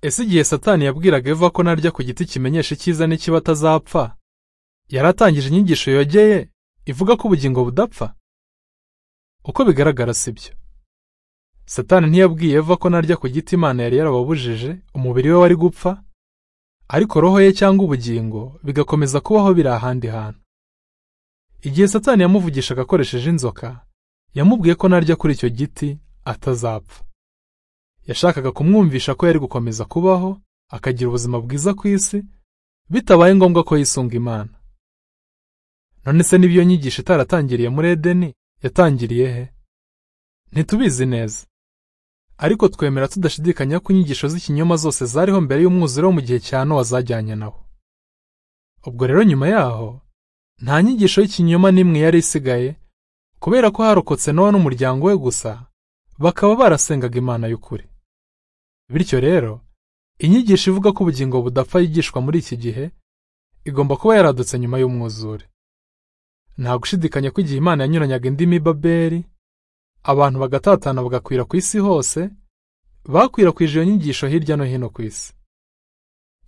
ese igihe satani yabwiraga eva ko narya ku giti kimenyesha icyiza n'ikibi atazapfa yaratangije inyigisho yogeye ivuga ko ubugingo budapfa uko bigaragara si byo satani ntiyabwiye eva ko narya ku giti imana yari yarababujije umubiri we wari gupfa ariko roho ye cyangwa ubugingo bigakomeza kubaho biri ahandi hantu igihe satani yamuvugishaga akoresheje inzoka yamubwiye ko narya kuri icyo giti atazapfa yashakaga kumwumvisha ko yari gukomeza kubaho akagira ubuzima bwiza ku isi bitabaye ngombwa ko yisunga imana none se n'iyo nyigisho itaratangiriye muri edeni yatangiriye he ntitubizi neza ariko twemera tudashidikanya ko inyigisho z'ikinyoma zose zariho mbere y'umwuzure wo mu gihe cya nowa zajyanye nawo ubwo rero nyuma yaho nta nyigisho y'ikinyoma n'imwe yari isigaye kubera ko harokotse nowa n'umuryango we gusa bakaba barasengaga imana y'ukuri bityo rero inyigisho ivuga ko ubugingo budapfa yigishwa muri iki gihe igomba kuba yaradutse nyuma y'umwuzure nta gushidikanya ko igihe imana yanyuranyaga indimi babeli abantu bagatatana bagakwira ku isi hose bakwirakwije iyo nyigisho hirya no hino ku isi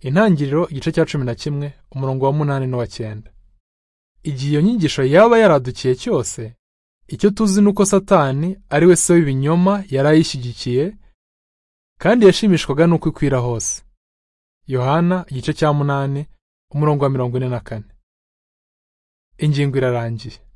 intangiriro igice cya cumi na kimwe umurongo wa munani n'uwa cyenda igihe iyo nyigisho yaba yaradukiye cyose icyo tuzi ni uko satani ari we se w'ibinyoma yari ayishyigikiye kandi yashimishwaga n'uko ikwira hose yohana igice cya munani umurongo wa mirongo ine na kane ingingo irarangiye